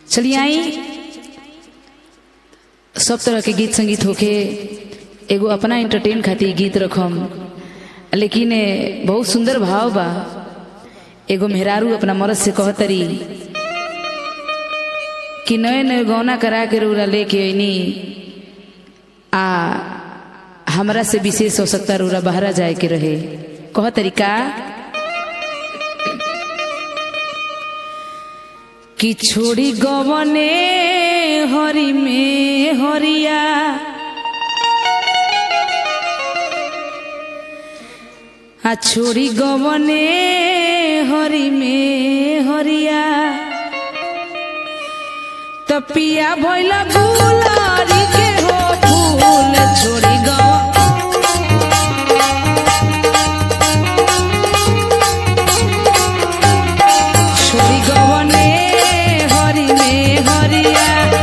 चलिए आई सब तरह के गीत संगीत होके एगो अपना एंटरटेन खातिर गीत रखम लेकिन ए, बहुत सुंदर भाव बा एगो मेहरारू अपना मरद से कहतरी कि नए नए गौना करा के रूरा लेके अनी आ हमरा से विशेष आवश्यकता रूरा बहरा जाए के रहे कह तरीका कि छोड़ी गवने हरि में हरिया आ छोड़ी गवने हरि में हरिया त पिया भइल गुलारी के हो फूल छोड़ी गव छोड़ी गवने हरि में हरिया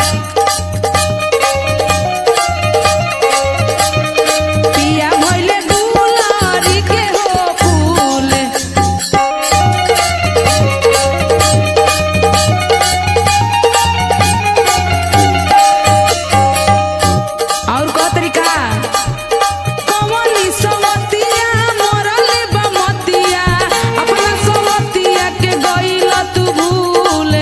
पिया भइल गुलारी के हो फूल और कौ तरीका कवनी सवतिया मरले बमतिया अपना सवतिया के गइल तू भूल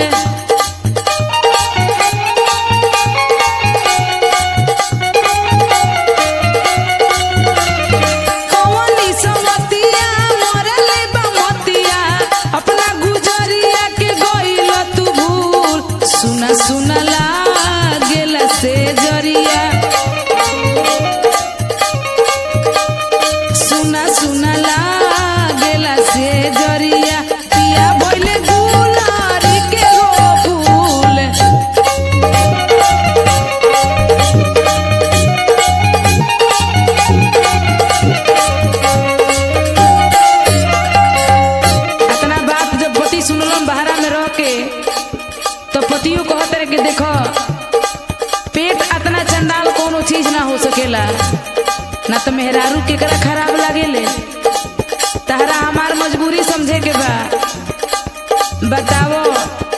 कवनी सवतिया मरले बमतिया अपना गुजरिया के गइल तू भूल सुना सुना लागेला से जरिया सुना सुना लागेला से जरिया पिया भइले गुलारी के हो फूल अपना बात जब पति सुनलन बहरा में रह के तो पतियों कहत रहे कि देखो पेट अतना चंडाल कोनो चीज ना हो सकेला ना तो मेहरारू केकरा खराब लागेले तहरा हमार मजबूरी समझे के बा बताओ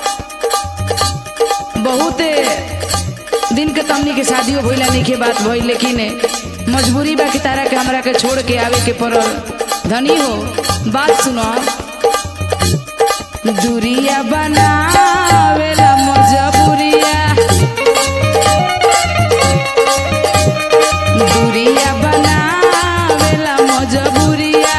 बहुत दिन के तमनी के शादियों भइला नहीं के बात भइल लेकिन मजबूरी बा कि तारा के हमरा के छोड़ के आवे के पड़ल धनी हो बात सुनो दूरिया बनावेला मजबूरिया दूरिया बनावेला मजबूरिया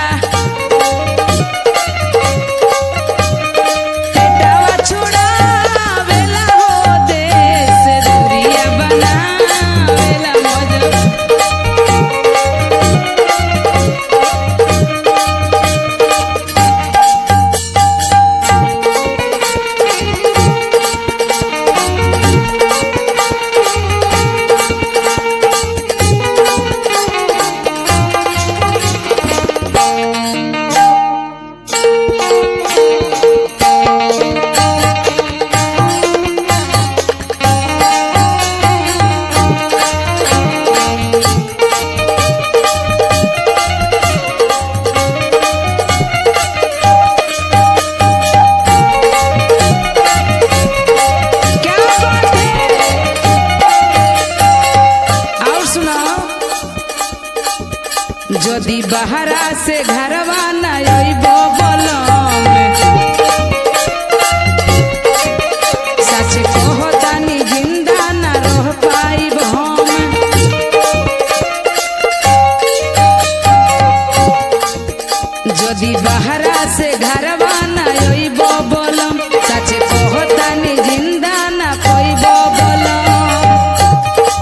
पेटवा छुड़ावेला हो देश दूरिया बनावेला मजबूरिया क्या बात है और सुनाओ যদি বাহারা से घरवा न अइब बलम सच कहतानी जिंदा न रह पाइब हम যদি বাহারা से घरवा न अइब बलम सच कहतानी जिंदा न पइब बलम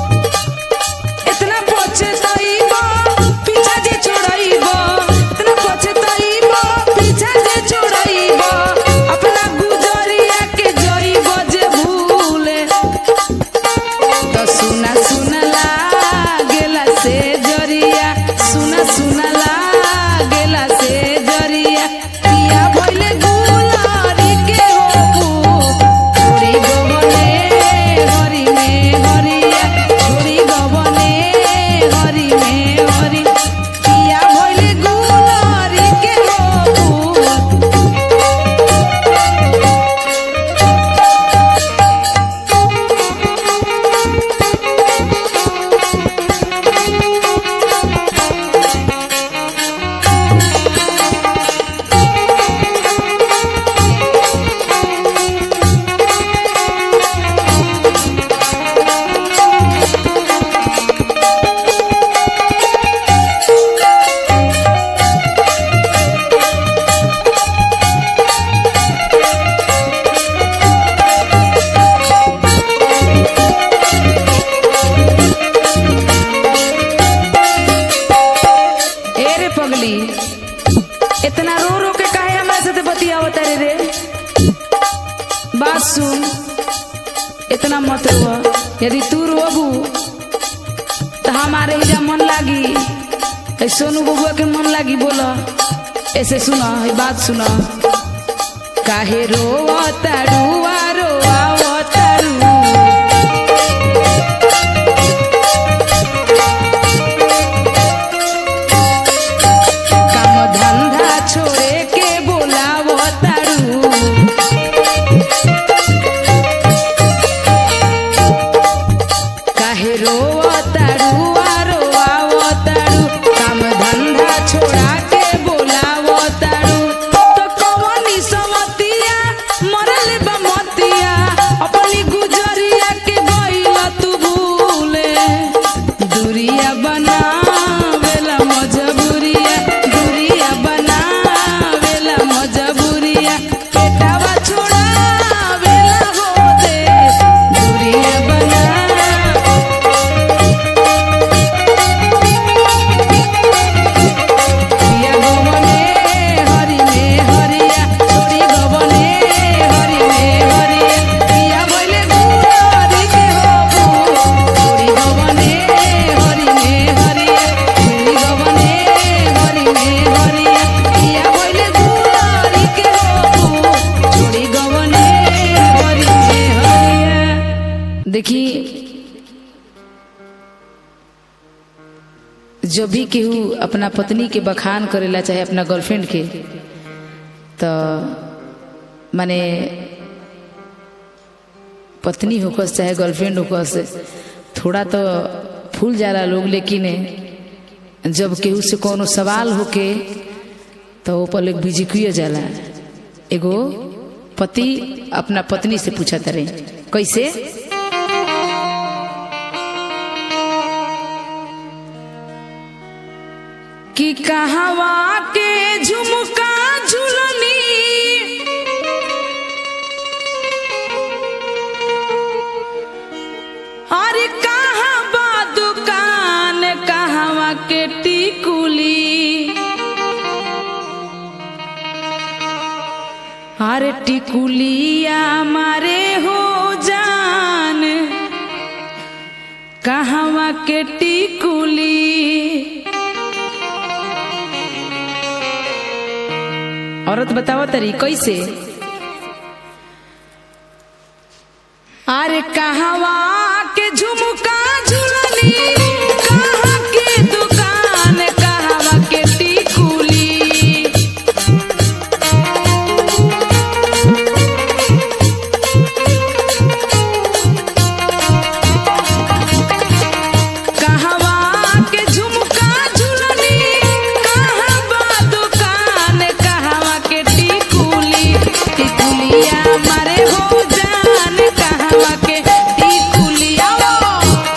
इतना पछे तइब पीछा जे छोड़इब इतना बात सुन इतना मत रो यदि तू रोबू तो हमारे हिजा मन लागी ऐ सोनू बबुआ के मन लागी बोला ऐसे सुना है बात सुना काहे रोवा तारुआ रोआ तारू काम धंधा छोड़े के बोलावो तारू काहे रोवा तारू आ रोआवो तारू काम धंधा छोड़ा के बोलावो तारू तो कवनी समतिया मरल बमतिया अपनी गुजरिया के गइल तू भूले दूरिया बनावेला मजबूरिया दूरिया बनावेला मजबूरिया पेटावा छोड़ावेला हो दे दूरिया बना पिया गवने हरि में हरिया छोड़ी गवने हरि में हरिया पिया बोले गुररी के होबू छोड़ी गवने हरि में हरिया छोड़ी गवने हरि में हरिया पिया बोले गुररी के होबू छोड़ी गवने हरि में हरिया देखिए जब भी केहू अपना पत्नी के बखान करेला चाहे अपना गर्लफ्रेंड के तो माने पत्नी होकस चाहे गर्लफ्रेंड होकस थोड़ा तो फूल जाला लोग लेकिन जब केहू से कोनो सवाल होके तो वो पर बिजिकुए जाला एगो पति अपना पत्नी से पूछा तरे कैसे कि कहवा के झुमका झुलनी अरे कहाँ बा दुकान कहवा के टिकुली अरे टिकुलिया मारे हो जान कहवा के टिकुली औरत बतावा तरी कैसे अरे कहवा के झुमका झुलनी कहाँ के दुकान कहवा के टिकुली कहवा के झुमका झुलनी कहाँ बा दुकान कहवा के टिकुली टिकुलिया मारे हो जान कहवा के टिकुलिया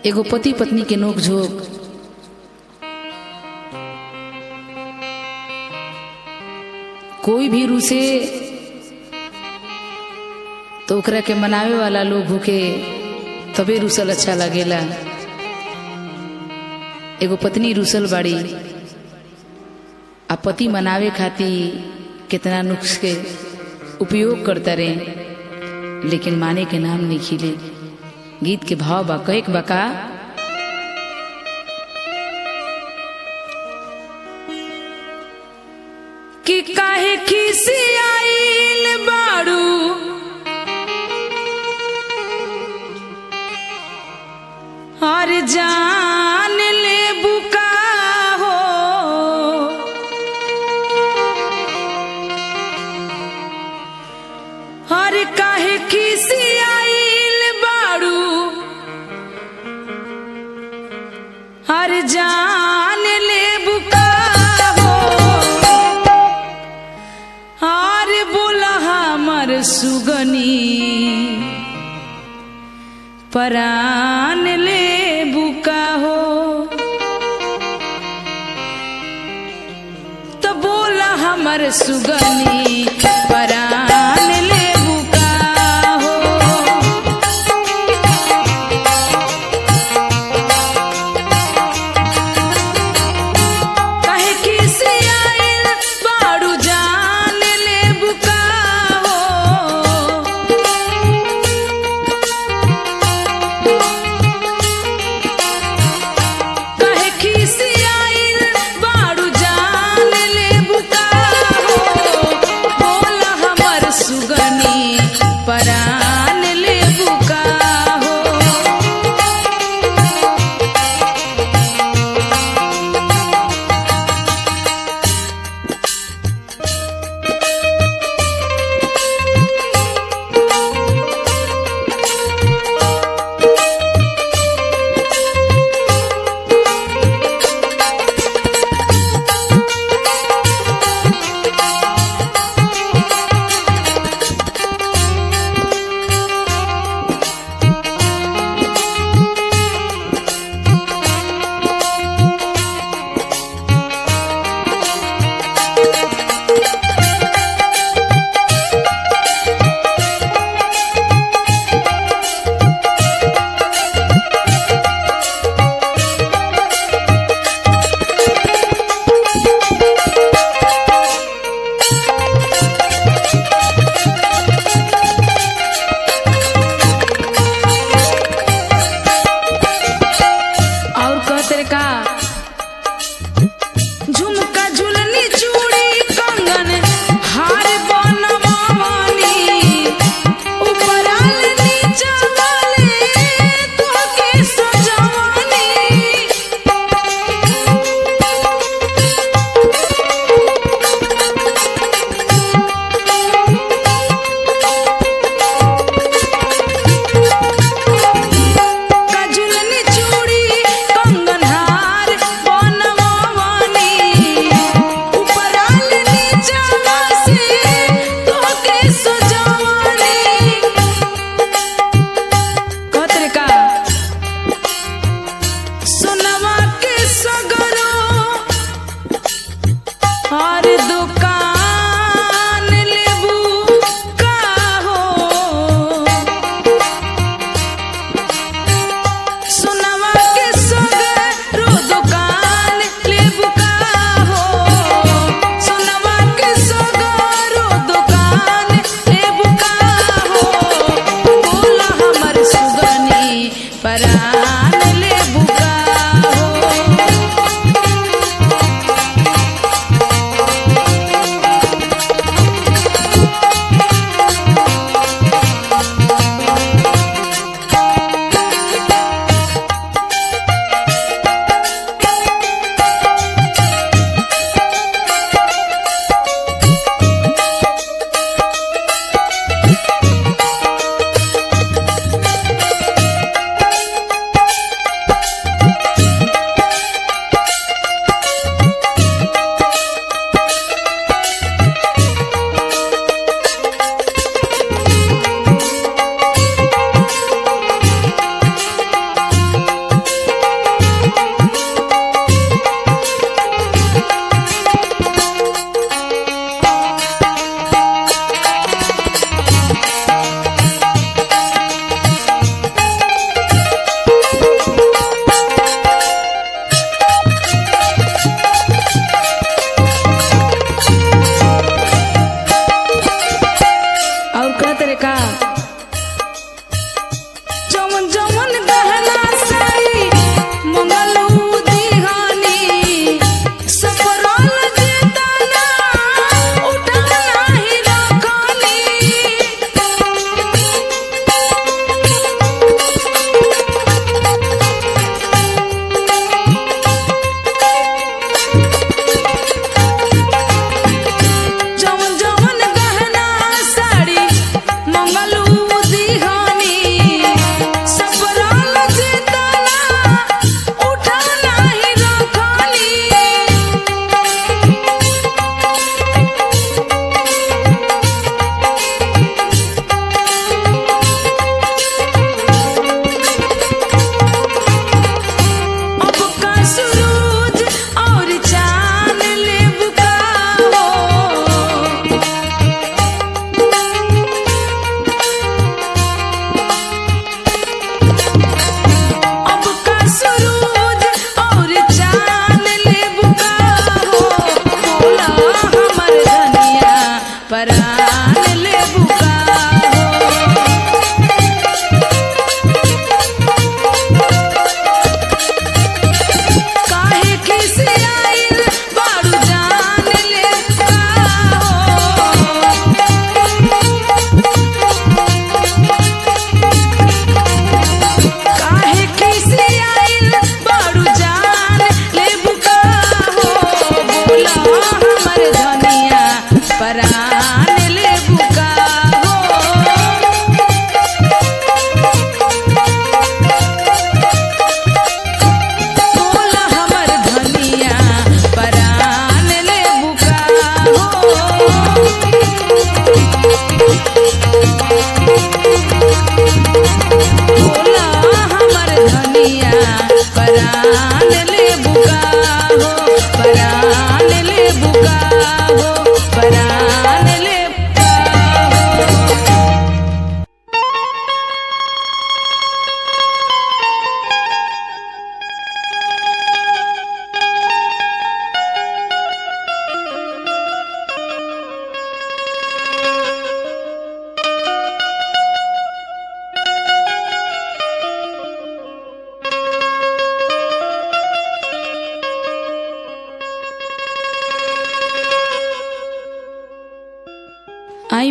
एगो पति पत्नी के नोक झोंक कोई भी रूसे तो ओकरा के मनावे वाला लोग होके तबे रूसल अच्छा लगेला एगो पत्नी रूसल बाड़ी आ पति मनावे खातिर कितना नुक्स के उपयोग करता रहे लेकिन माने के नाम नहीं खिले गीत के भाव बा कहे बा का कि काहे खिसी आइल बाड़ू और जान ले बुका हो और काहे खिसी आइल बाड़ू और जान ले बुका हो और बोला हमर सुगनी परान ले बुका हो तो बोला हमर सुगनी परान ले बुका हो काहे किसी आइल बाड़ू जान ले बुका हो काहे खिसी आइल बाड़ू जान ले बुका हो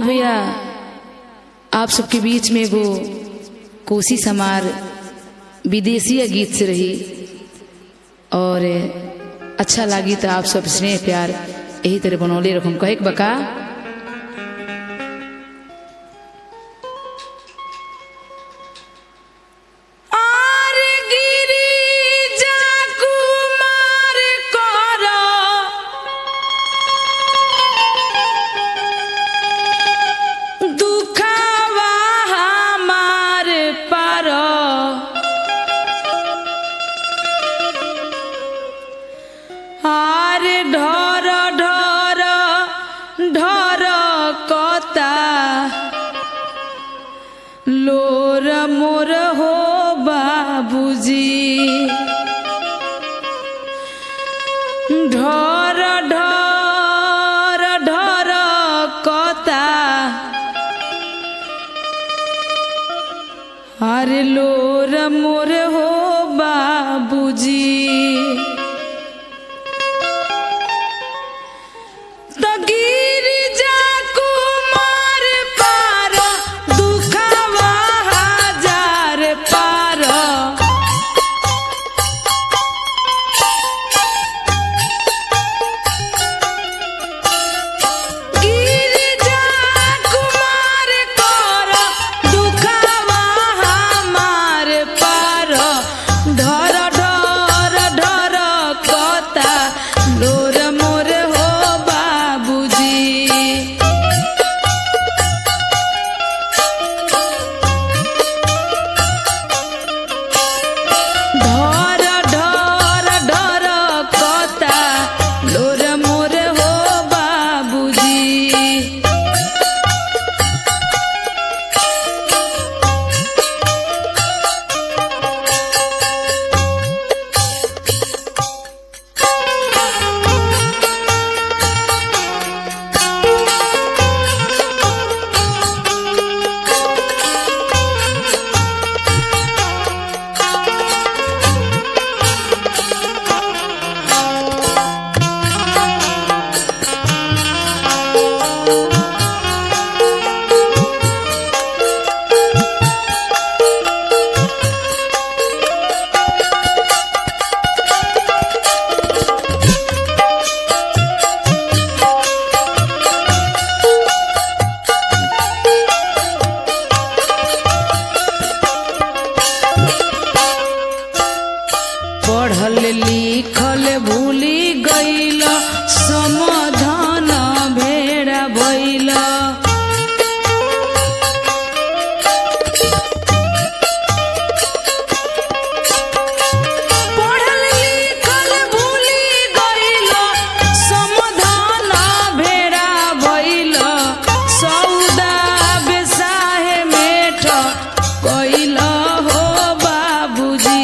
भैया आप सबके बीच में एगो कोशिश हमार विदेशीय गीत से रही और अच्छा लागी तो आप सब स्नेह प्यार यही तरह बनौले रखम कहे के बका आर गिरिजा कुमार कर दुखावा हमार पर आर ढर ढर ढर कता लोर मोर हो बाबूजी ढर ढर ढर कता अरे लोर मोर हो बाबूजी तो गिरिजा कुमार पार दुखावा हजार पार गिरिजा कुमार कर दुखावा हमार पार ढर ढर ढर कता लोर मोर हो बाबूजी ढर ढर ढर कता लोर मोर हो बाबूजी पढ़ल लिखल भूली गईल समाधान भेड़ा भइल पढ़ल लिखल भूली गईल समाधान भेड़ा भइल सौदा बेसाहे मेठ कइल हो बाबूजी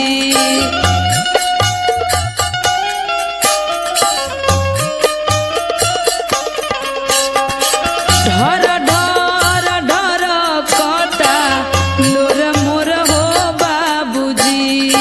ढर ढर ढर कता लोर मोर हो बाबूजी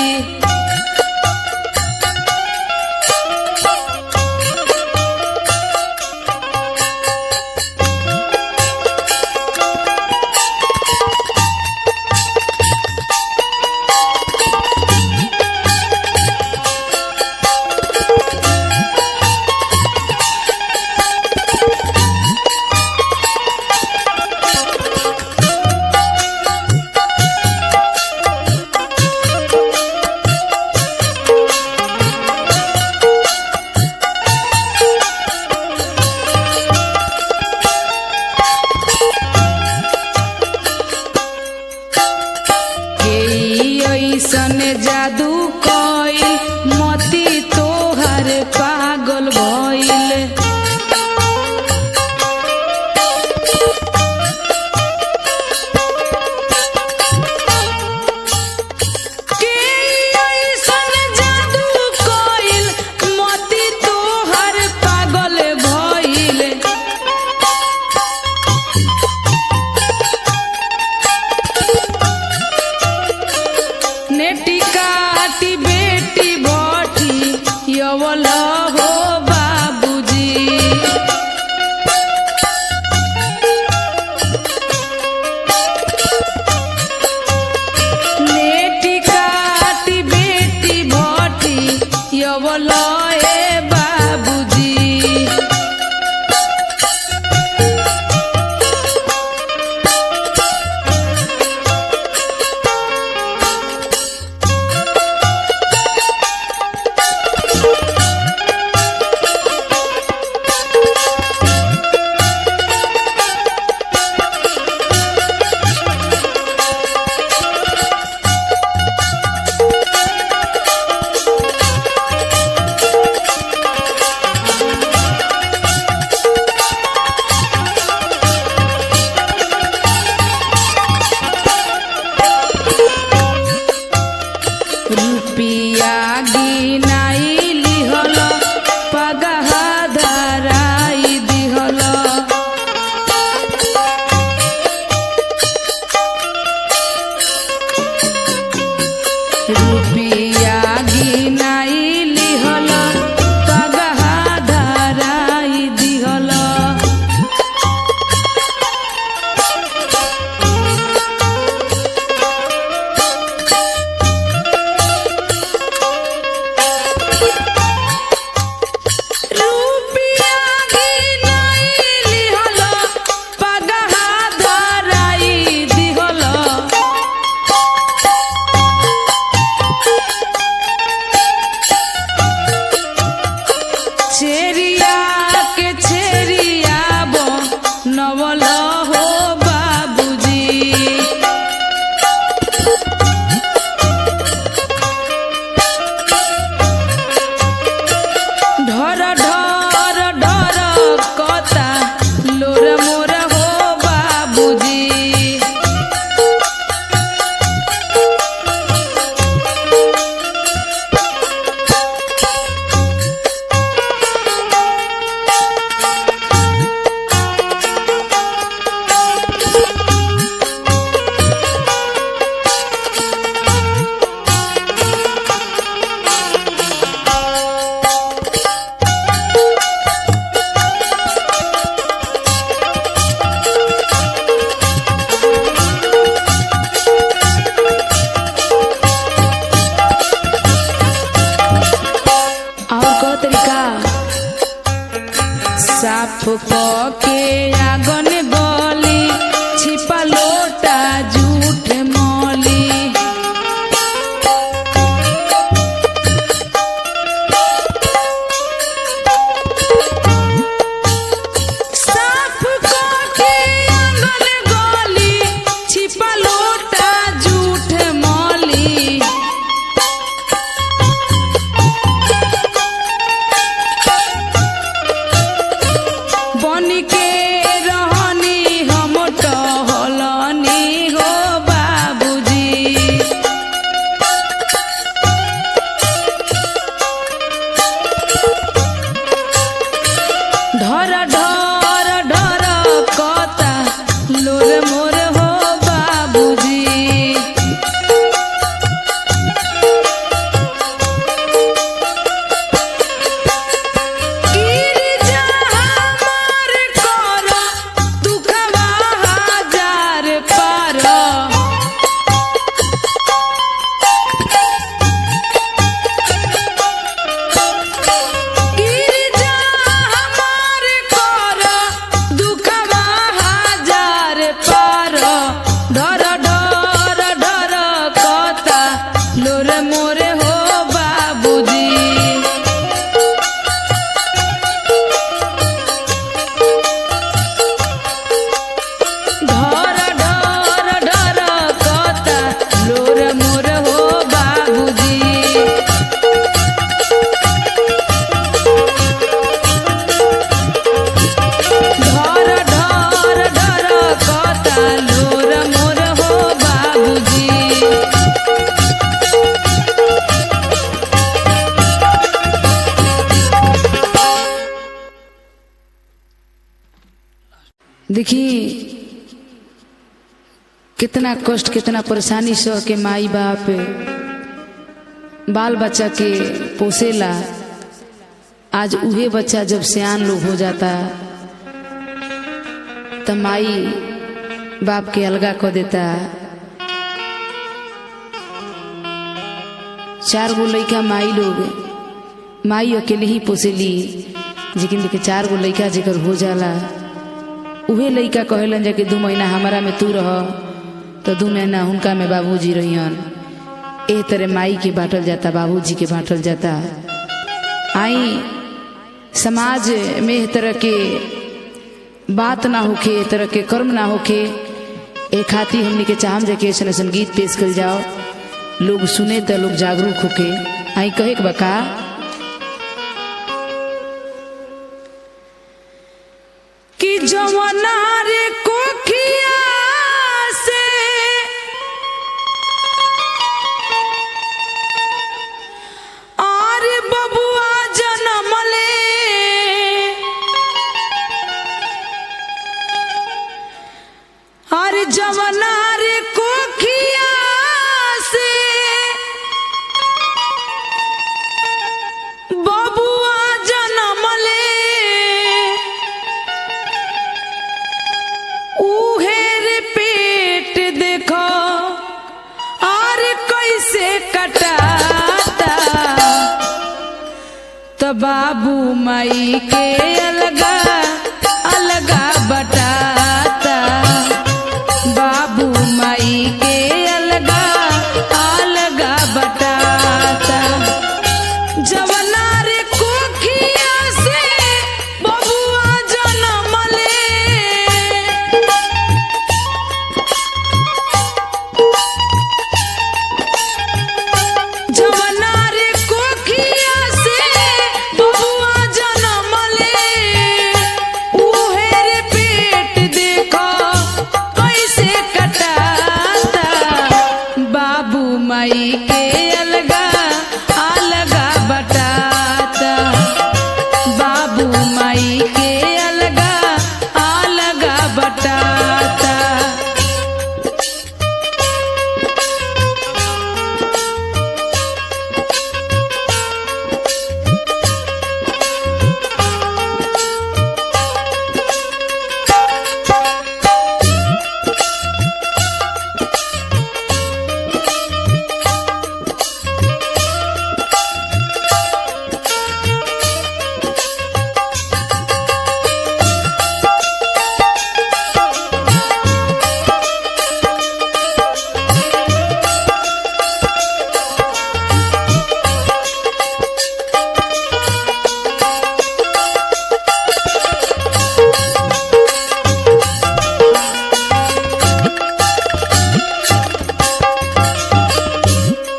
के ऐसन जादू कइल मती तोहर पागल भइल के ऐसन जादू कइल मती तोहर पागल भइल नेटी काटी के आगन बली छिपा लोटा जूठ मौली साफ के आंगन गली छिपा लोटा जूठ मौली बन के रहनी हम टहलनी हो बाबूजी ढर ढर ढर कता लोर मोर हो बाबूजी गिरजा हमार कर दुखवा हजार पार गिरजा हमार कर दुखवा हजार पार ढर ढर ढर कता लोर मोरे हो बाबूजी ढर ढर ढर कता लोर मोर हो बाबूजी ढर ढर ढर कता लोर मोर हो बाबूजी देखी कितना कष्ट कितना परेशानी सह के माई बाप बाल बच्चा के पोसेला आज उहे बच्चा जब सियान लोग हो जाता त माई बाप के अलगा कर देता चार गो लइका माई लोग माई अकेले ही पोसेली लेकिन देखे चार गो लइका जेकर हो जाला उहे लइका कहेलन जा कि दू महीना हमारा में तू रह तो दू महीना हुनका में बाबूजी रहियन एह तरह माई के बांटल जाता बाबूजी के बांटल जाता आई समाज में एह तरह के बात ना होखे एह तरह के कर्म ना होखे ए खातिर हमनी के चाहम जा के ऐसन ऐसन गीत पेश कर जाओ लोग सुने तो लोग जागरूक होके आई कहे के बका कि जवना रे कोखिया से आरे बबुआ जनमले आरे जवना रे कोखिया से बबुआ जनमले उहेर पेट देखो और कैसे कटाता तो बाबू माई के अलगा अलगा बटाता बाबू माई के अलगा अलगा बटाता जवना रे कोखिया से बबुआ जनमले जवना रे कोखिया से बबुआ जनमले उहे रे पेट देखो कैसे कटाता बाबू माई के अलगा अलगा बटाता बाबू माई के अलगा अलगा बटाता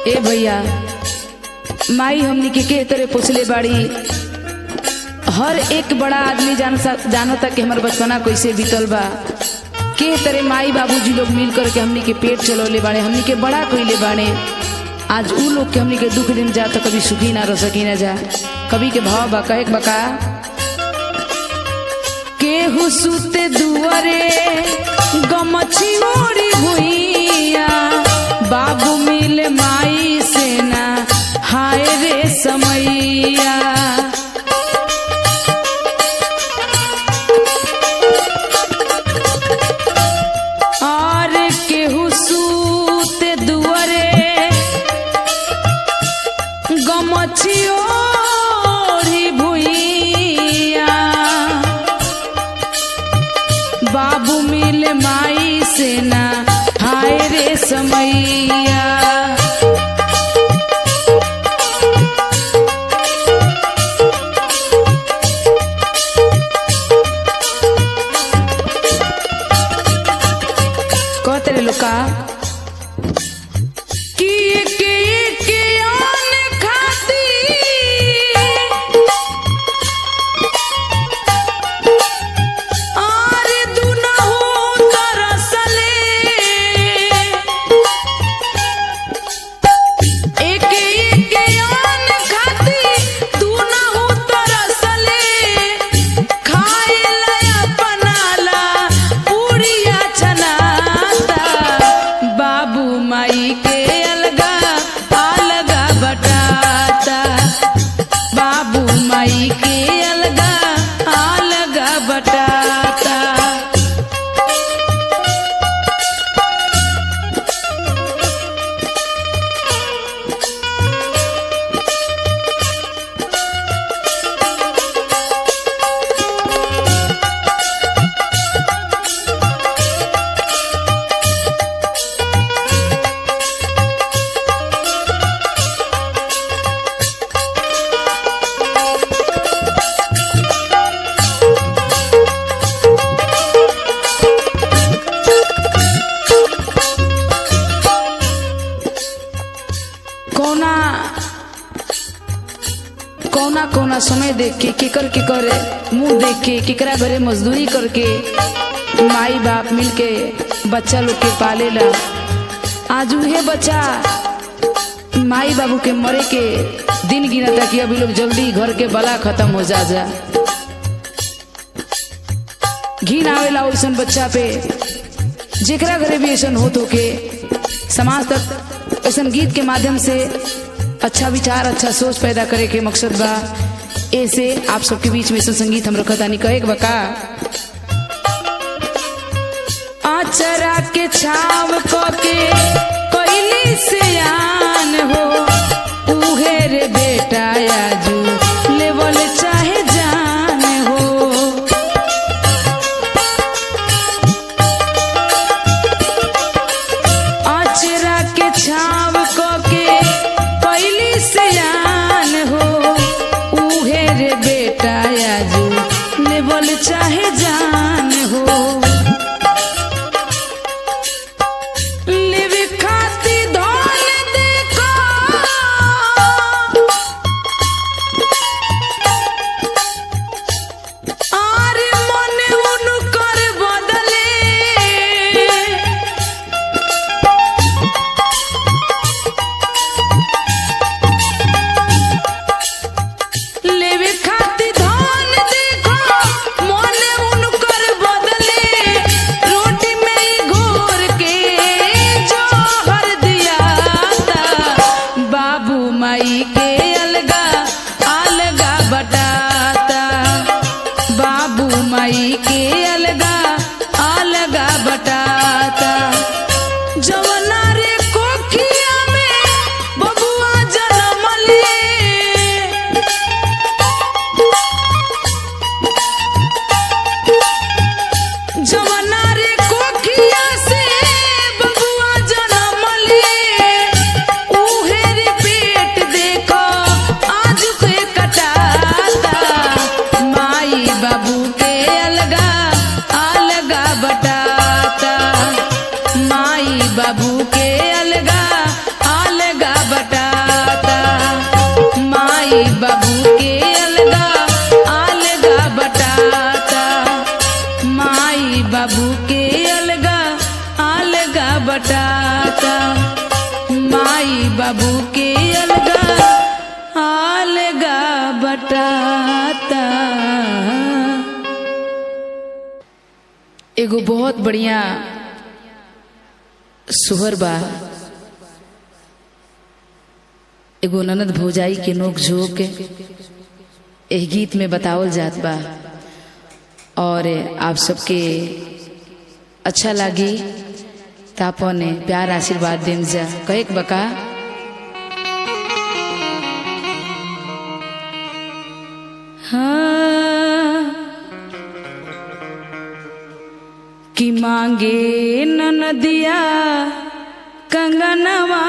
ए भैया माई हमनी के के तरह पूछले बाड़ी हर एक बड़ा आदमी जान जानता कि हमार बचपना कैसे बीतल बा के तरह माई बाबूजी लोग मिल करके हमनी के पेट चलौले बाड़े हमनी के बड़ा कइले बाड़े आज उ लोग के हमनी के दुख दिन जा तो कभी सुखी ना रह सकी ना जा कभी के भाव बा कहे के बका केहू सुते दुआरे गमछी ओरी भुइया बाबू मिले माई सेना हाय रे समैया और केहू सूते दुआरे गमछी ओढ़ी भुइया बाबू मिले माई सेना हाय रे समैया कहते रे लोका कि के के आन खाती आरे दुनहु तरसले एके एके आन खाती दुनहु तरसले खाइला अपनाला पूरिया चनाता बाबू माई के अलगा अलगा बटाता बाबू माई के अलगा अलगा बटाता कौना कौना कौना समय देख के केकर केकर मुंह देख के केकरा घरे मजदूरी करके माई बाप मिलके बच्चा लोग के पालेला आज उहे बच्चा माई बाबू के मरे के दिन गिनता कि अभी लोग जल्दी घर के बला खत्म हो जा जा घिन आवेला वैसन बच्चा पे जेकरा घरे भी ऐसन होत होके समाज तक ऐसन गीत के माध्यम से अच्छा विचार अच्छा सोच पैदा करे के मकसद बा ऐसे आप सबके बीच में ऐसा संगीत हम रखतानी कहे के बका आचरा के छाव क के कोइली से आन हो उहे रे बेटा आजू लेवल चाहे जान हो आचरा के छाव क के कैली से आन हो उहे रे बेटा आजू लेवल चाहे जान हो लेवे खा एगो बहुत बढ़िया सुहर बा एगो ननद भौजाई के नोक झोंक एह गीत में बतावल जात बा और आप सबके अच्छा लागी त अपन प्यार आशीर्वाद देम जा कहे के बका हाँ कि मांगे ननदिया कंगनवा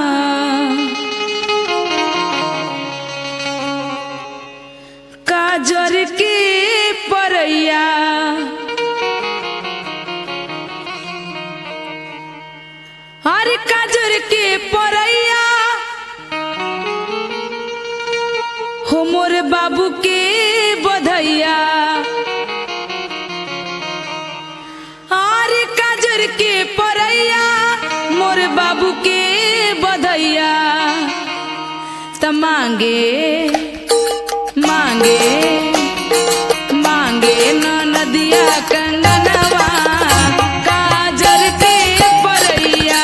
काजर के परैया हर काजर के परैया हो मोर बाबू के बधैया आर काजर के परैया मोर बाबू के बधैया त मांगे मांगे मांगे न नदिया कंगनवा काजर के परैया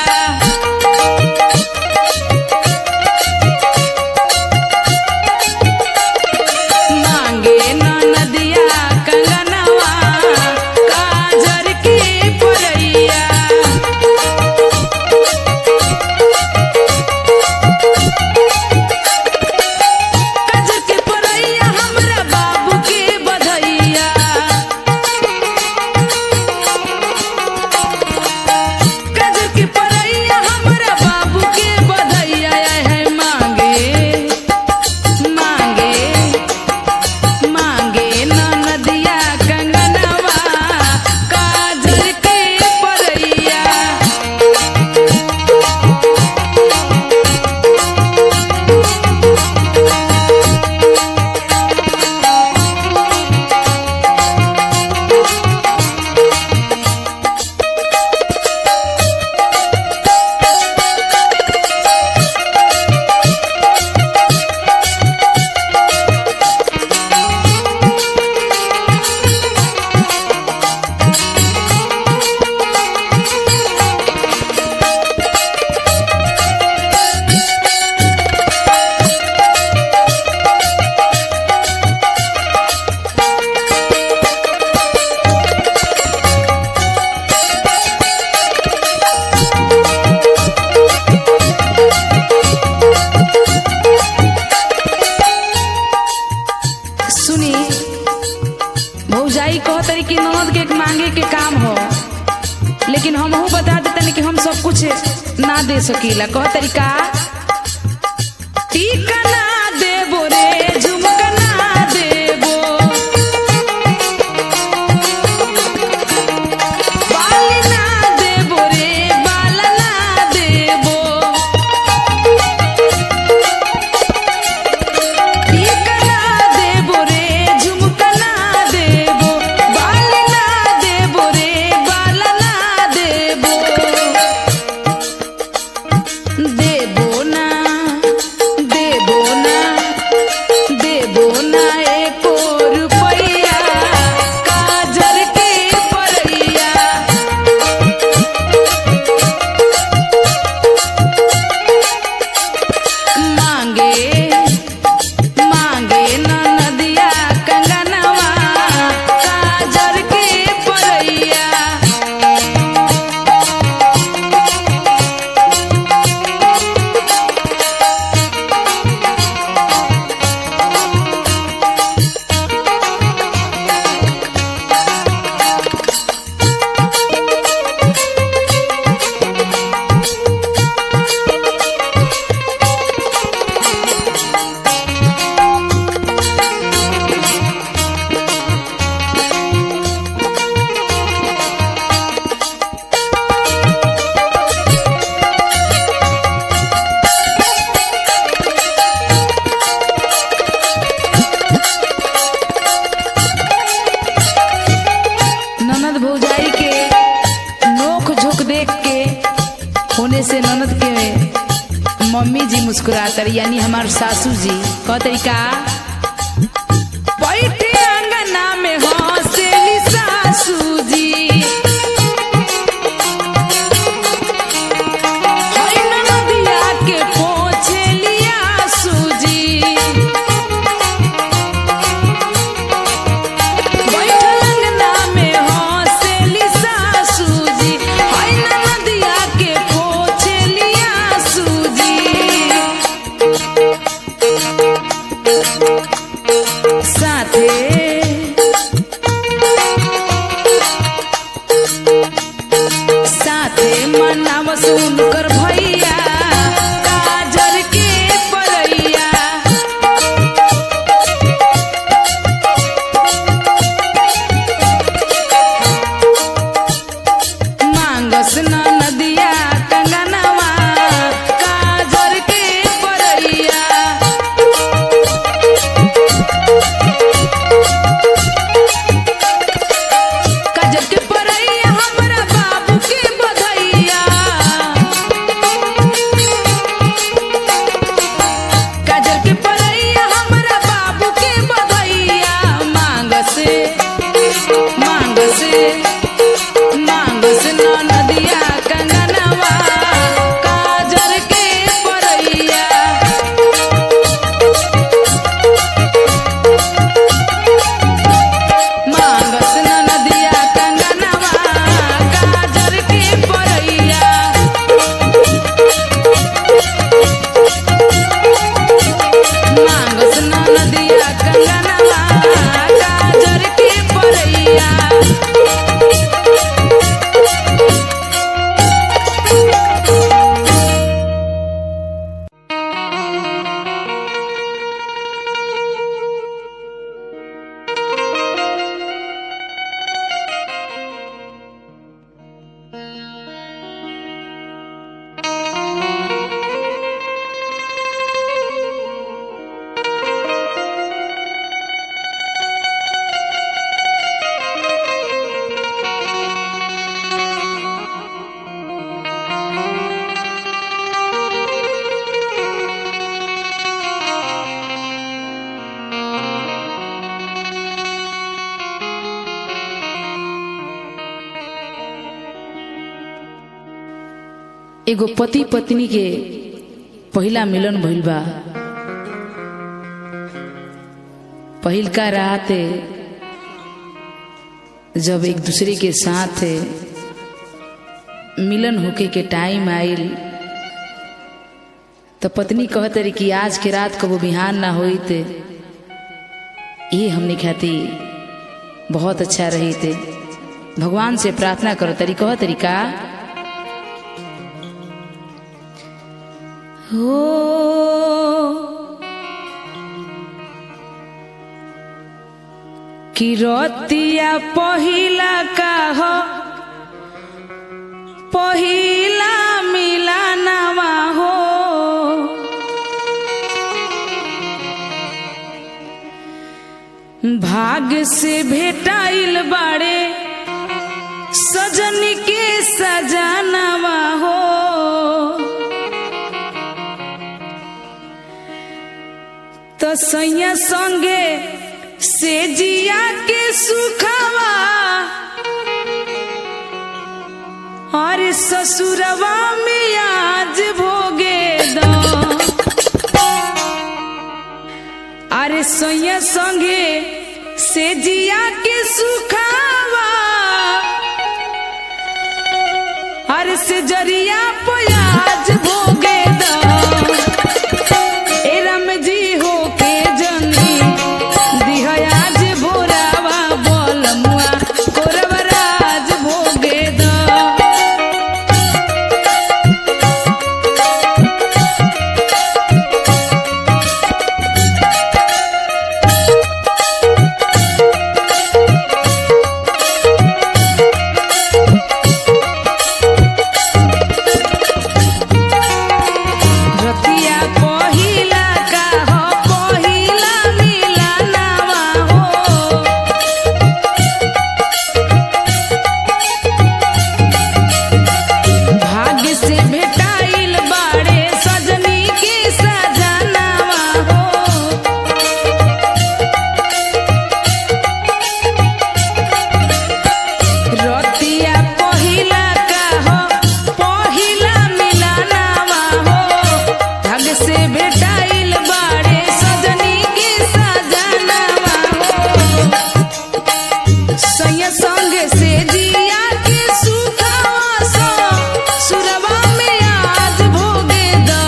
मांगे न नदिया कंगनवा काजर के परैया काजर के परैया हमरा बाबू के बधैया काजर के परैया हमरा बाबू के बधैया है मांगे मांगे मांगे न नदिया कंगनवा काजल के परैया सुनी भौजाई कह तरी कि ननद के मांगे के काम हो लेकिन हम बता देतनी कि हम सब कुछ ना दे सकीला कह तरीका टीका ना देबो रे झुमका ना देबो बाली ना देबो रे बाला ना देबो टीका ना देबो रे झुमका ना देबो बाली ना देबो रे बाला ना देबो देबो ना देबो ना देबो ना एको रुपैया काजर के परैया मांगे मांगे न नदिया कंगनवा काजर के परैया ननद भौजाई के नोक झोंक देख के होने से ननद के मम्मी जी मुस्कुरातर यानी हमार सासू जी कह तरीका बैठे अंगना में हंसेली सासू जी एगो पति पत्नी के पहिला मिलन भइल बा पहिलका रात जब एक दूसरे के साथ मिलन होके के टाइम आइल तो पत्नी कहत रही कि आज के रात कबो बिहान ना होई ते ये हमने खाती बहुत अच्छा रही थे भगवान से प्रार्थना करो तरी कह तरीका हो कि रतिया पहिला का हो पहिला मिलानवा हो भाग से भेटाइल बाड़े सजन के सजानवा हो तो सैया संगे से जिया के सुखवा और ससुरवा में आज भोगे दो अरे सैया संगे से जिया के सुखावा अरे से जरिया प्याज भोगे दो ए राम जी हो के जनी दिहयाज भोरावा बोलमुआ कोरवराज भोगे दो रतिया पहिला का हो पहिला मिलनवा हो भाग्य से भेटाइल बाड़े सजनी के सजनवा हो रतिया पहिला का हो पहिला मिलनवा हो भाग से भेटाइल बाड़े सजनी के सजनवा हो सैया संग से जिया के सुखवा सो सुरवा में आज भोगे दो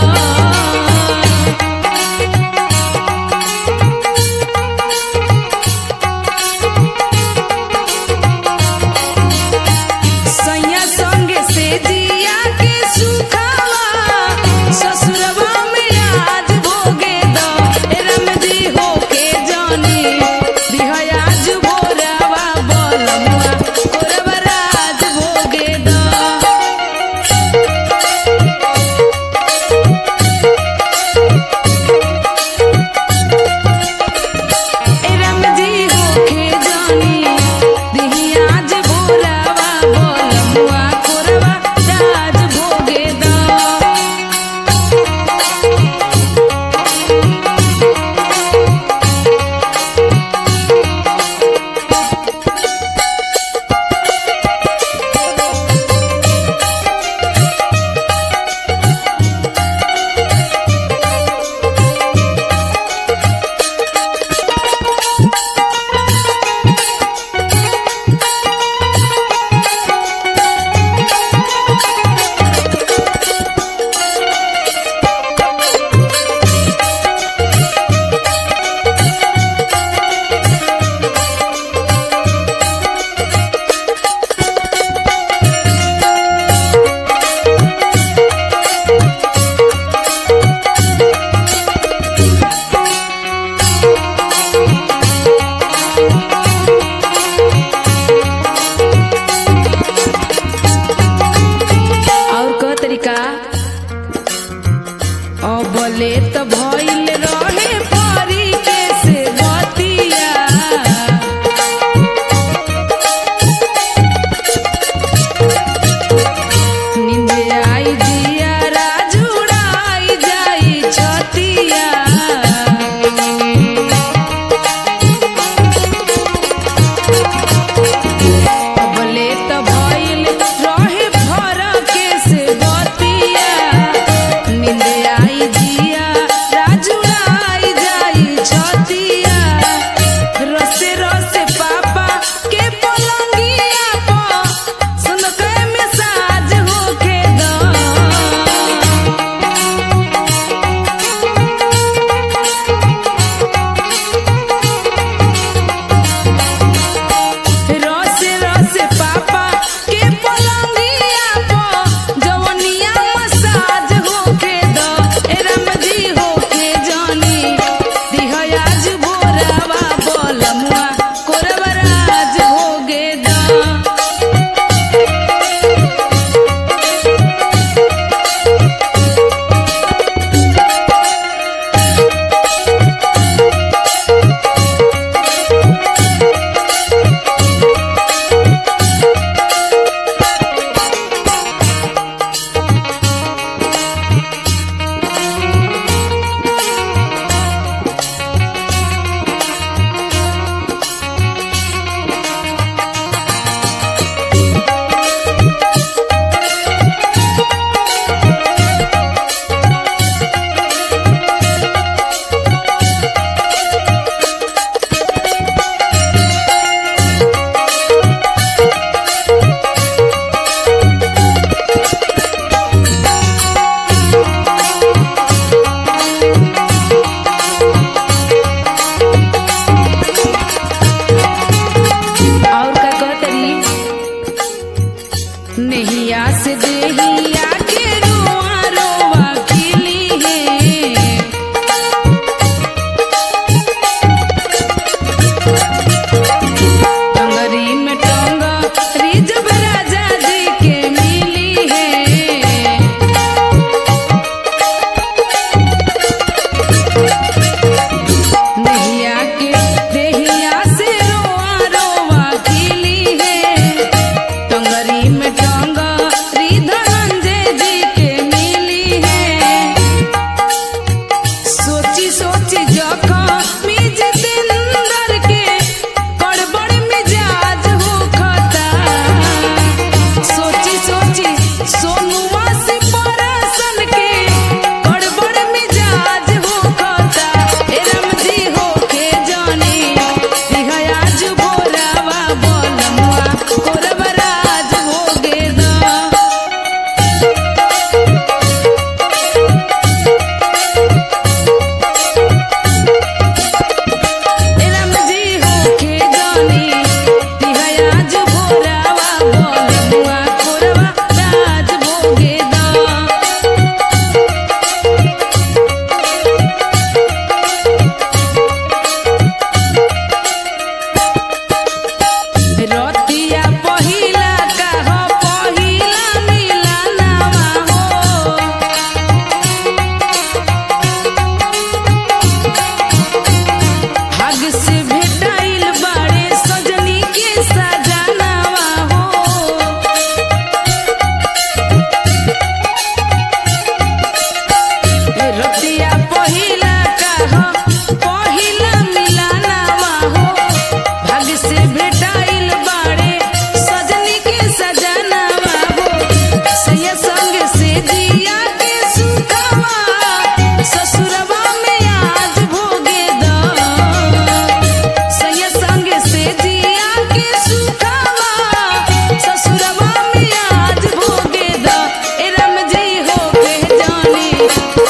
सैया संग से जिया के सुखवा ससुरवा में आज भोगे दो ए राम जी हो के जानी दिहयाज भोरवा बोलमुआ कोरवराज भोगे दो ए राम जी हो के जानी दिहयाज भोरवा बोलमुआ कोरवा राज भोगे दो और क तरीका अबले त भइल रहे परी के से बतिया निंदे आई जिया राजुड़ाई जाई छतिया अबले त भइल रहे भर के से बतिया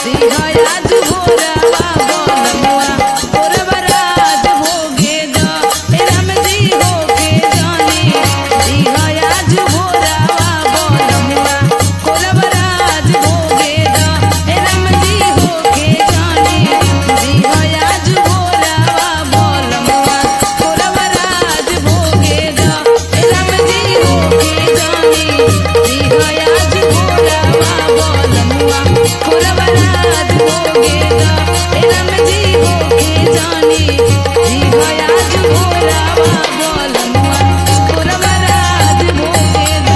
दिहयाज भोरावा बोलमुआ कोरबराज भोगे द ए राम जी होके जानी दिहयाज भोरावा बोलमुआ कोरबराज भोगे द ए राम जी होके जानी दिहयाज भोरावा बोलमुआ कोरबराज भोगे द ए राम जी होके जानी दिहयाज भोरावा बोलमुआ कोरबराज भोगे द ए राम जी होके जानी दिहयाज भोरावा बोलमुआ कोरबराज भोगे द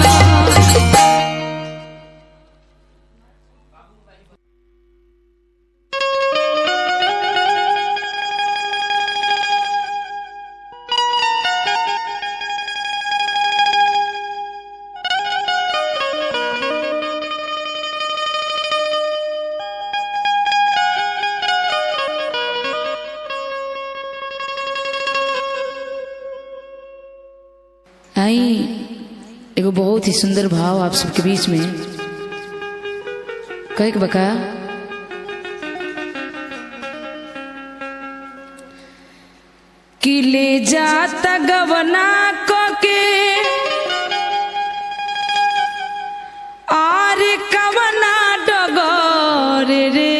आई एगो बहुत ही सुंदर भाव आप सबके बीच में कहे के बका कि ले जाता गवना क के आर कवना डगर रे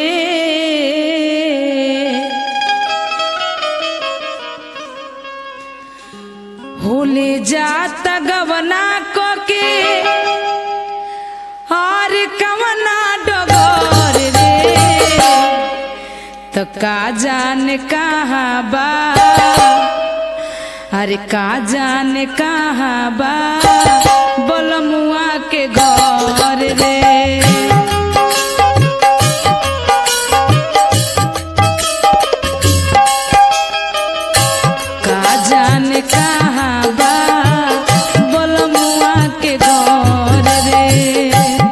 होले जाता गवना क के और कवना डगर रे तो का जान कहाँ बा अरे का जान कहाँ बा बोलमुआ के घर रे का जान कहाँ बा बोलमुआ के घर रे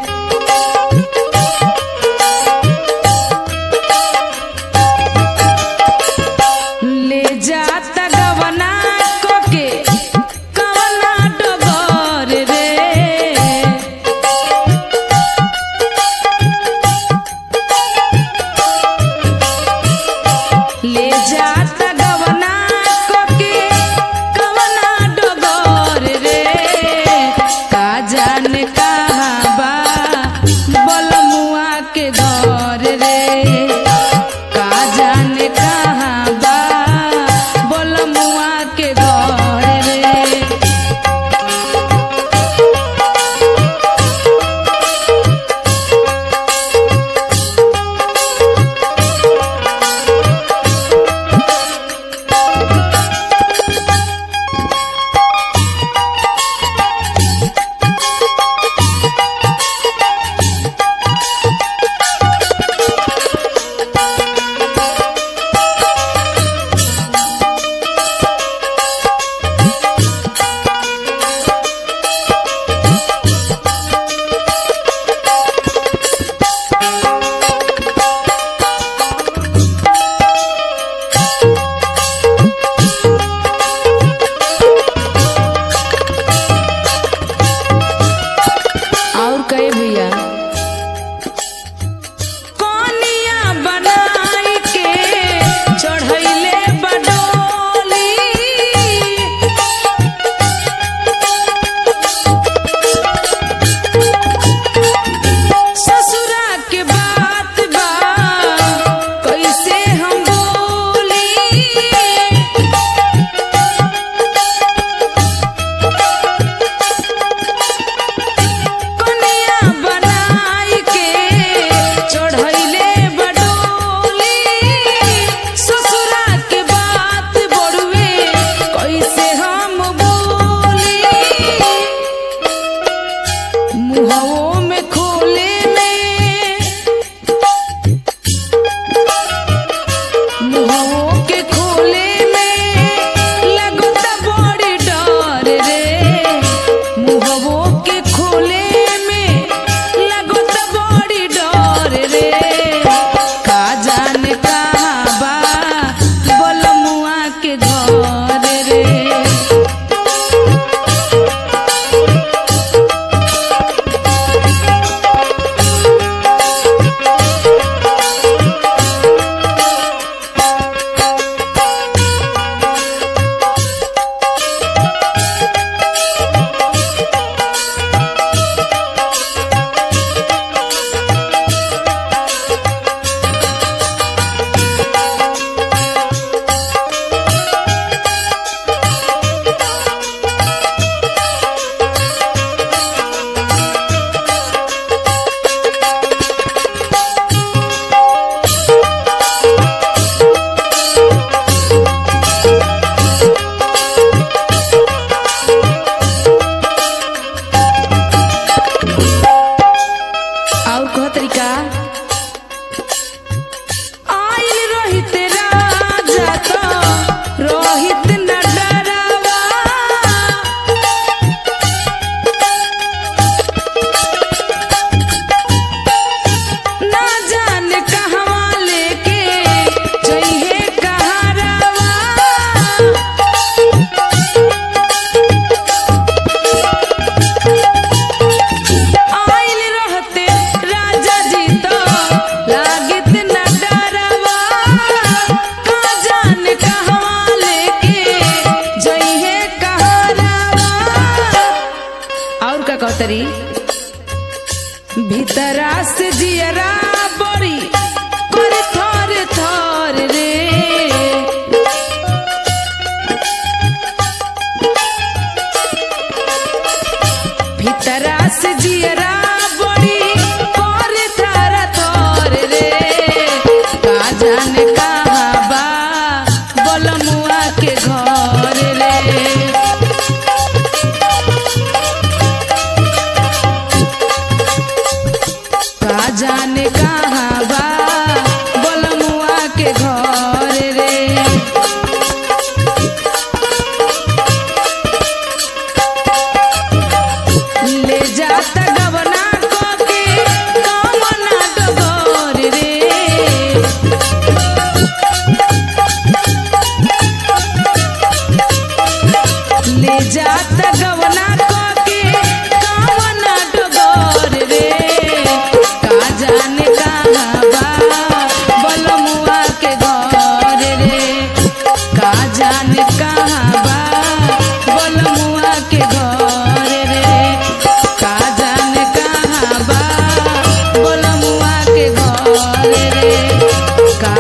ले जाता गवना कोके कवना डगर रे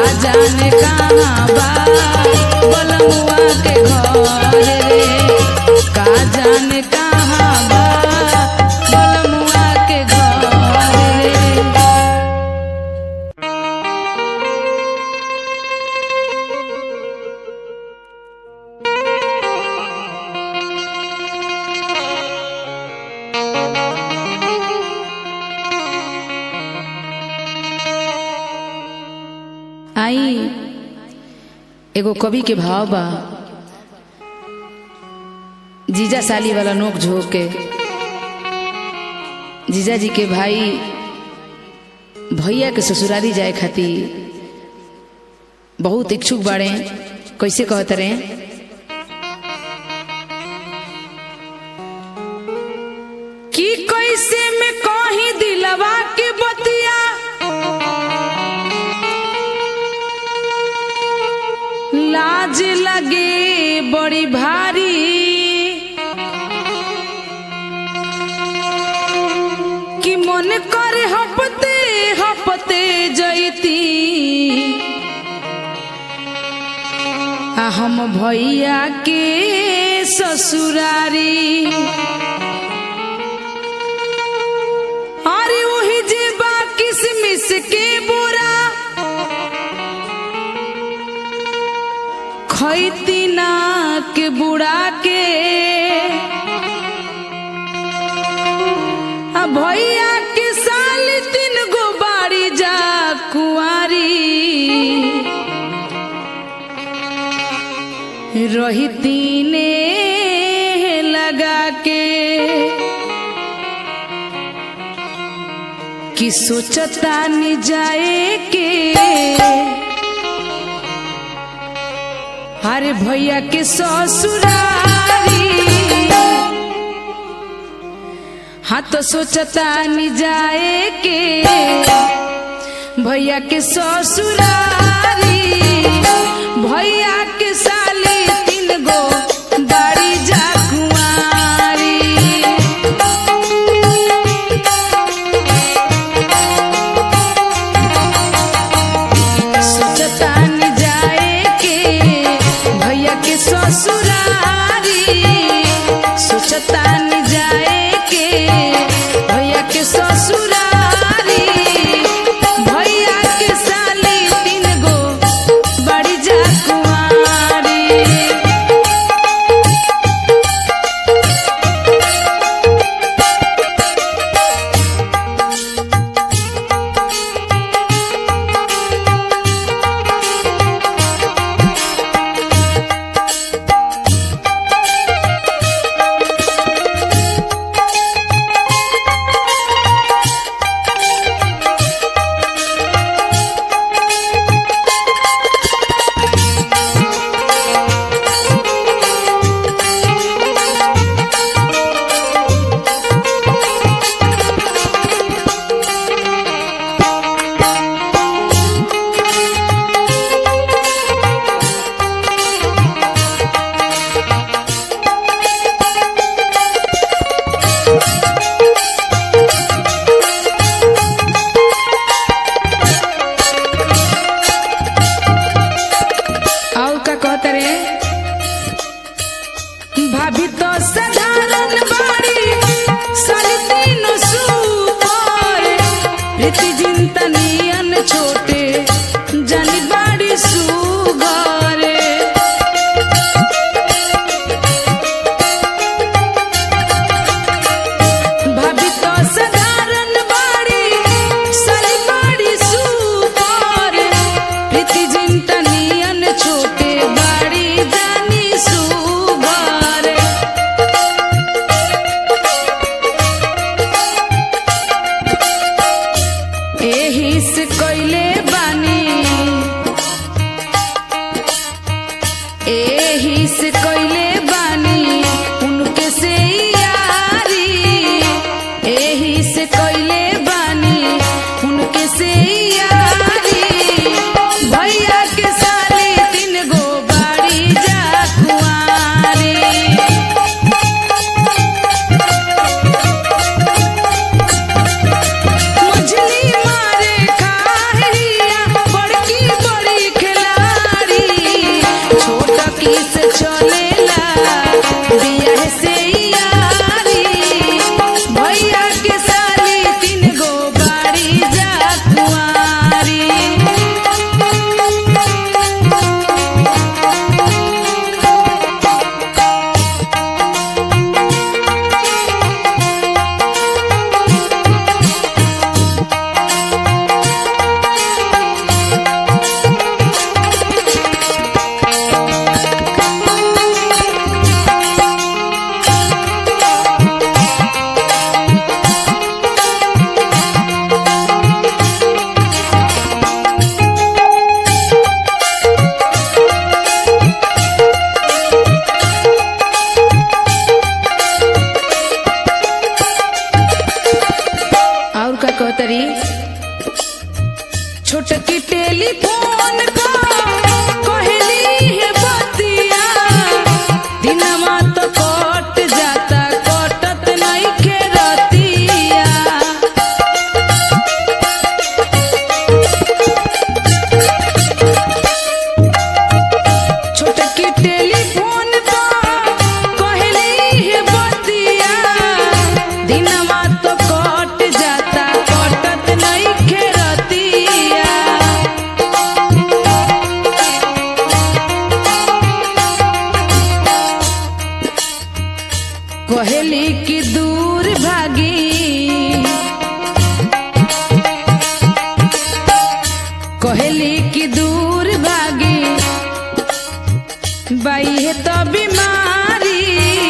जाने कहाँ बा बलमुआ के घर रे का जाने कहाँ बा बलमुआ के घर रे आई एगो कवि के भाव बा जीजा साली वाला नोक झोंक के जीजा जी के भाई भैया के ससुरारी जाए खातिर बहुत इच्छुक बाड़े कैसे कहत रहे कि कैसे में कहीं दिलवा के बतिया लाज लगे बड़ी भारी कि मन करे हपते हपते जैती आ हम भैया के ससुरारी अरे वही जे बा किसमिस के बोरा खैती नाक बुड़ा के आ भैया के साल तीन गो बाड़ी जा कुआरी रही तीने लगा के कि सोचता नि जाए के अरे भैया के ससुरारी हाँ तो सोचता नि जाए के भैया के ससुरारी भैया के साली तीन गो बाड़ी जा कुंवारी सोचता नि जाए के भैया के ससुरारी सोचता नि जाए के भैया के ससुरारी भैया के साली तीन गो बड़ी जा कुंवारी और का कहत रे भाभी तो साधारण बाड़ी साली तीनों सुपर रीति जिंता नियन छोटे जानी बाड़ी सुगर भाभी तो साधारण बाड़ी साली बाड़ी सुपर रीति जिंता नियन छोटे बाड़ी जानी सुगर एही से कैले बानी टेलीफोन को कहली है बतिया दिनवा तो कट जाता कटत नइखे रतिया छोटकी टेलीफोन पर कहली है बतिया दिनवा तो कट जाता कटत नइखे रतिया कहली कि दूर भागी कहली कि दूर भागी बाई है तो बीमारी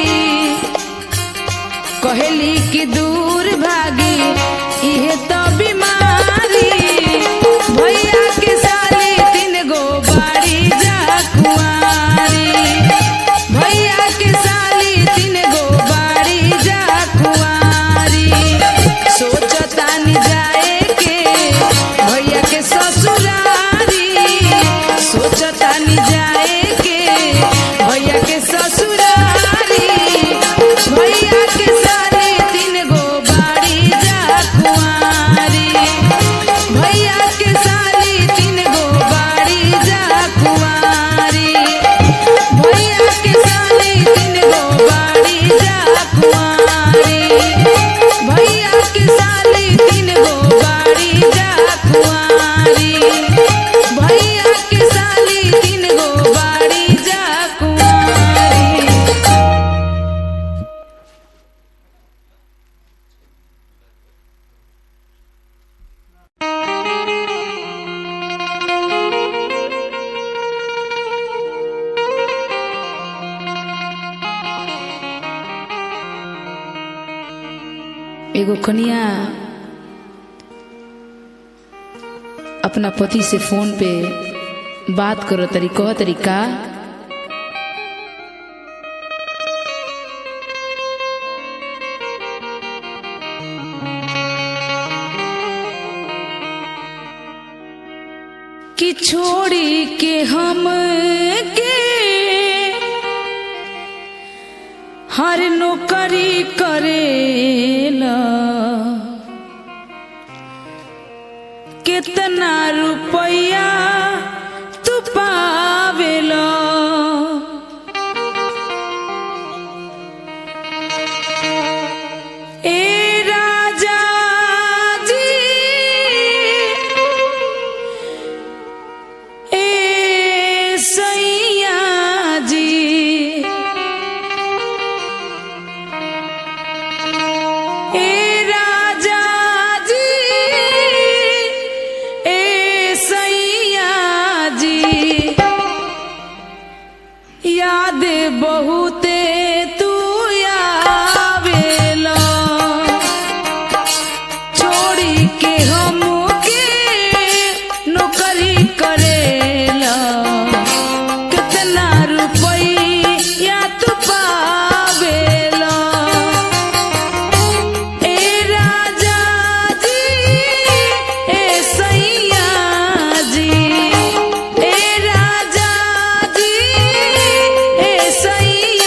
कहली कि दूर भागी इहे तो बीमारी भैया के साली तीन गो बाड़ी जा कुआरी भैया के साली तीन गो बाड़ी जा कुआरी सोचतानी जाए के भैया के ससुरारी सोचतानी जाए के भैया के ससुरारी भैया के साली तीन गो बाड़ी जा कुआरी भैया के साली तीन गो बाड़ी जा कुआरी भैया के साली तीन गो बाड़ी जा कुआरी भैया के साली तीन गो बाड़ी जा कुआरी भैया के साली तीन गो बाड़ी जा कुआरी एगो कनिया अपना पति से फोन पे बात करो तरी कह तरीका कि छोड़ी के हम के हर नौकरी करेला कितना रुपया तू पावेला ए राजा जी ए सैया जी ए राजा जी ए सैया जी याद बहुते तू आवेला छोड़ी के हम के नौकरी करेला कितना रुपया तू पावेला ए राजा जी ए सैया जी ए राजा जी ए सैया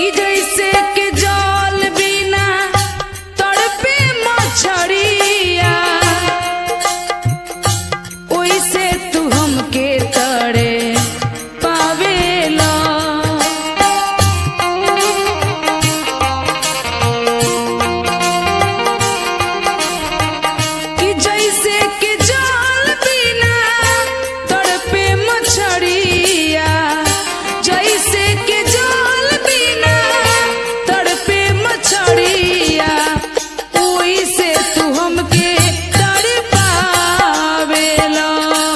कि जैसे के जल बिना तड़पे मछरिया ओइसे तू हमके तड़े पावेला कि जैसे के जल बिना तड़पे मछरिया जैसे के जल बिना तड़पे मछरिया ओइसे तू हमके तड़पावेला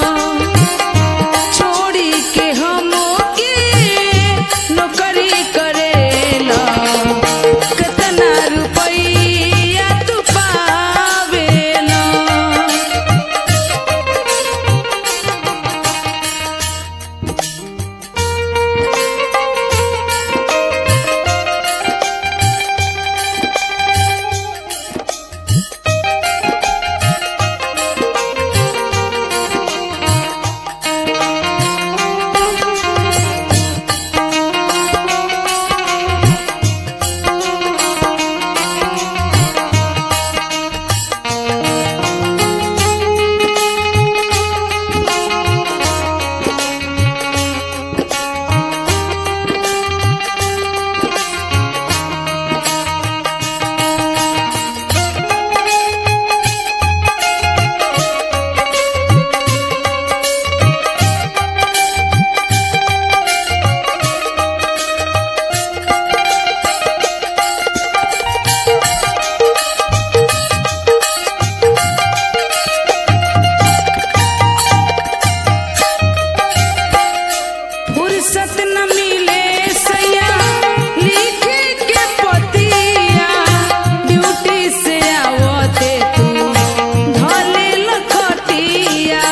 छोड़ी के हमके नौकरी करेला कितना रुपैया तू पावेला फुर्सत न मिले सैया लिखे के पतिया ड्यूटी से आवते तू धले लखटिया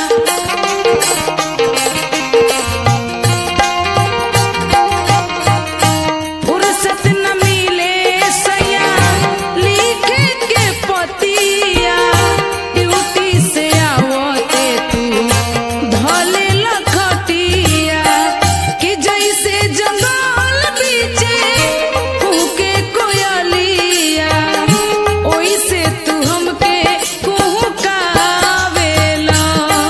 फुर्सत न मिले सैया लिखे के पतिया ड्यूटी से आवते तू धले लखटिया कि जैसे जंगल बीचे कुके कोयलिया ओइसे तू हमके कुहकावेला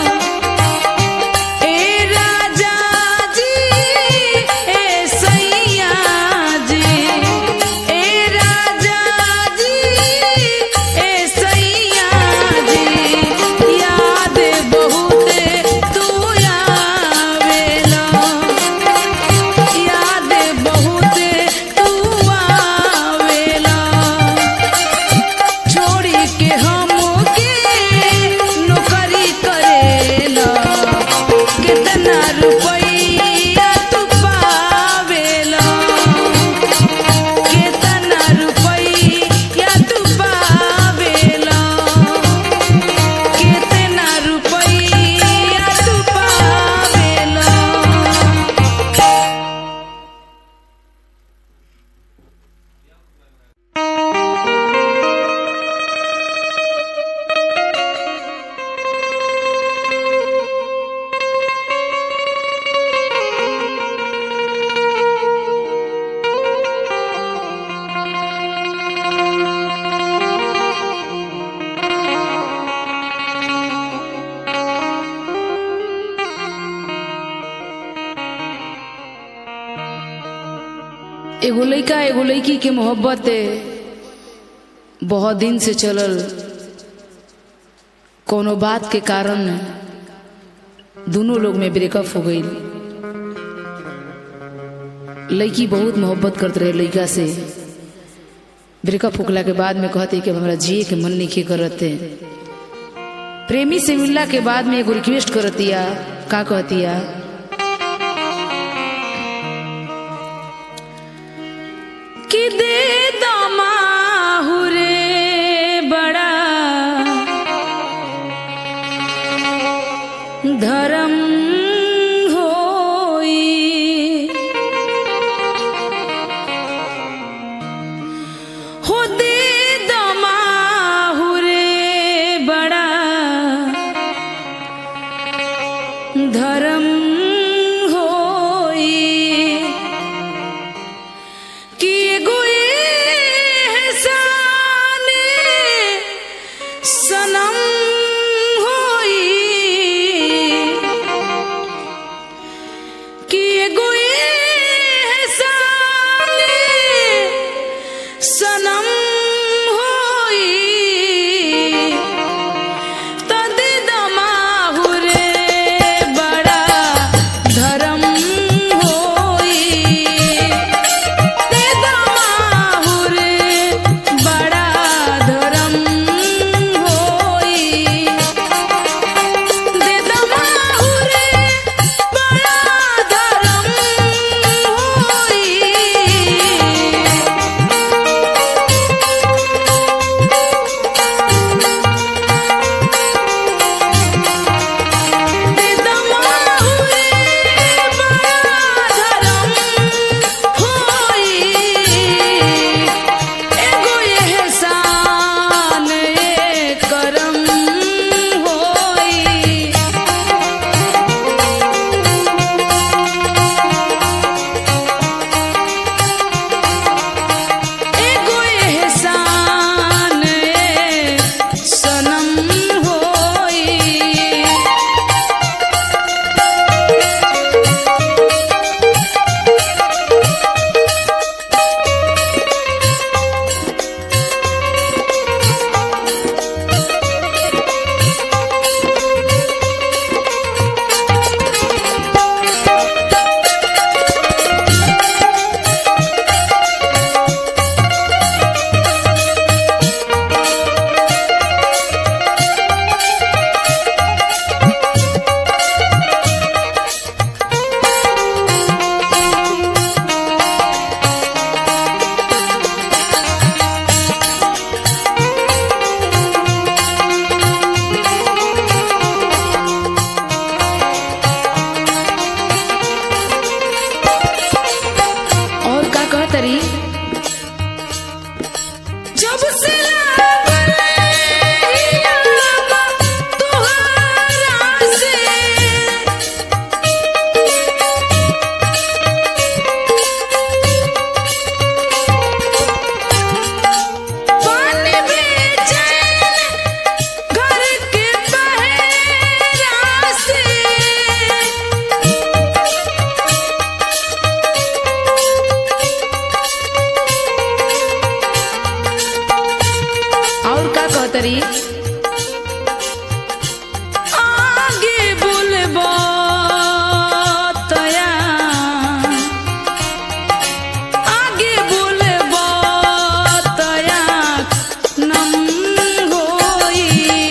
ए राजा जी ए सैया जी ए राजा जी ए सैया जी याद बहुत तू आवेला याद बहुत तू आवेला छोड़ी के हमके नौकरी करेला कितना रुपैया तू पावेला कितना रुपैया तू पावेला कितना रुपैया तू पावेला एगो लइका एगो लड़की के मोहब्बत बहुत दिन से चलल कोनो बात के कारण दोनों लोग में ब्रेकअप हो गई लड़की बहुत मोहब्बत करते रहे लड़का से ब्रेकअप होखला के बाद में कहते कि अब हमरा जिए के मन नहीं करते प्रेमी से मिलला के बाद में एगो रिक्वेस्ट करतिया का कहतिया कि दे दमाहुरे बड़ा धर्म होई हो दे दमाहुरे बड़ा धर्म होई कहतरी आगे बोलबो तया आगे बोलबो तया नम होई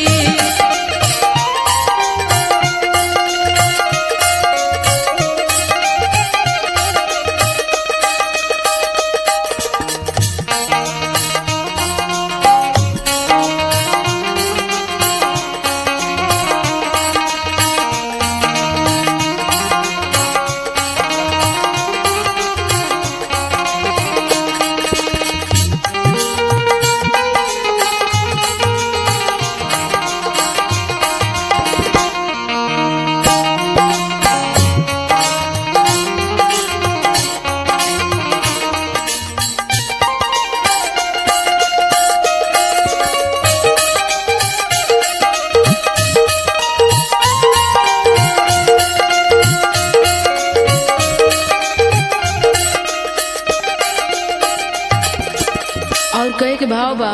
और कहे के भाव बा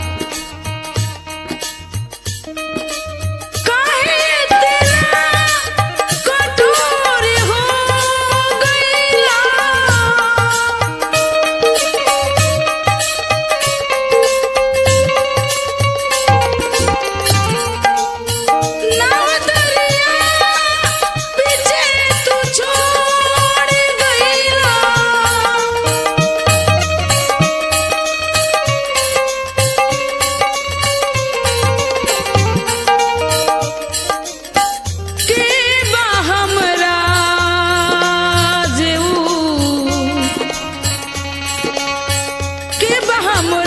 काहे तेरा कठोर हो गइला? नाव दरिया पीछे तू छोड़ गइला के बा हमरा जेऊ के बा हमरा